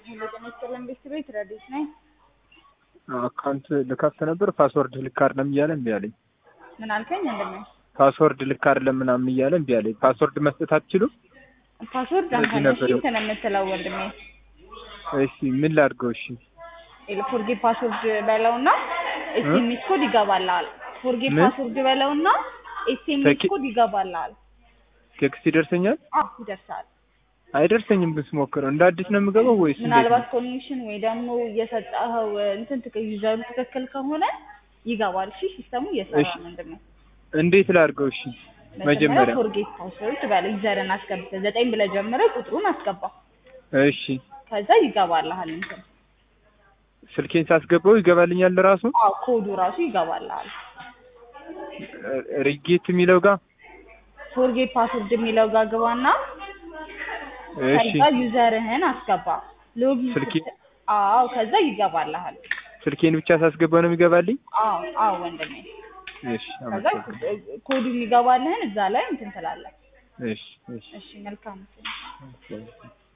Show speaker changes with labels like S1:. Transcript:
S1: ለተመሰለን ቤት ቤት ረዲት ነኝ።
S2: አካውንት ልከፍት ነበር ፓስወርድ ልክ አይደለም እያለ እምቢ አለኝ።
S1: ምን አልከኝ? ወንድሜ
S2: ፓስወርድ ልክ አይደለም ምናምን እያለ እምቢ አለኝ። ፓስወርድ መስጠት አትችሉም?
S1: ፓስወርድ አንተ
S2: በዚህ
S1: ነሽ
S2: ነበር
S1: እንትን የምትለው ወንድሜ።
S2: እሺ ምን ላድርገው? እሺ
S1: ፎርጌት ፓስወርድ በለውና ኤስኤምኤስ ኮድ ይገባልሃል። ፎርጌት
S2: ምን?
S1: ፓስወርድ በለውና ኤስኤምኤስ
S2: ተኪ-
S1: ኮድ ይገባልሃል።
S2: ቴክስት ይደርሰኛል?
S1: አዎ ይደርሳል።
S2: አይደርሰኝም ብስሞክረው እንደ አዲስ ነው የምገባው ወይስ እንዴት
S1: ምናልባት
S2: ነው?
S1: ኮኔክሽን ወይ ደግሞ እየሰጠኸው እንትን ትክ- ዩዘሩ ትክክል ከሆነ ይገባል። እሺ ሲስተሙ እየሰራ
S2: እሺ።
S1: ነው። ወንድሜ
S2: እንዴት ላድርገው? እሺ መጀመሪያ
S1: ፎርጌት ፓስወርድ በለው ዩዘርን አስገብተህ ዘጠኝ ብለህ ጀምረህ ቁጥሩን አስገባ።
S2: እሺ
S1: ከዛ ይገባልሃል እንትን
S2: ስልኬን ሳስገባው ይገባልኛል ራሱ
S1: አዎ ኮዱ ራሱ ይገባልሃል።
S2: ሪጌት የሚለው ጋር
S1: ፎርጌት ፓስወርድ የሚለው ጋር ግባና
S2: እሺ
S1: ከዛ ዩዘርህን አስገባ። ሎጊን
S2: ስልኬ
S1: ስትል- አዎ ከዛ ይገባልሃል።
S2: ስልኬን ብቻ ሳስገባው ነው የሚገባልኝ?
S1: አዎ አዎ ወንድሜ
S2: እሺ
S1: ከዛ
S2: አመሰግናለሁ።
S1: ኮዱ የሚገባልህን እዛ ላይ እንትን ትላለህ።
S2: እሺ እሺ
S1: እሺ መልካም
S2: እሺ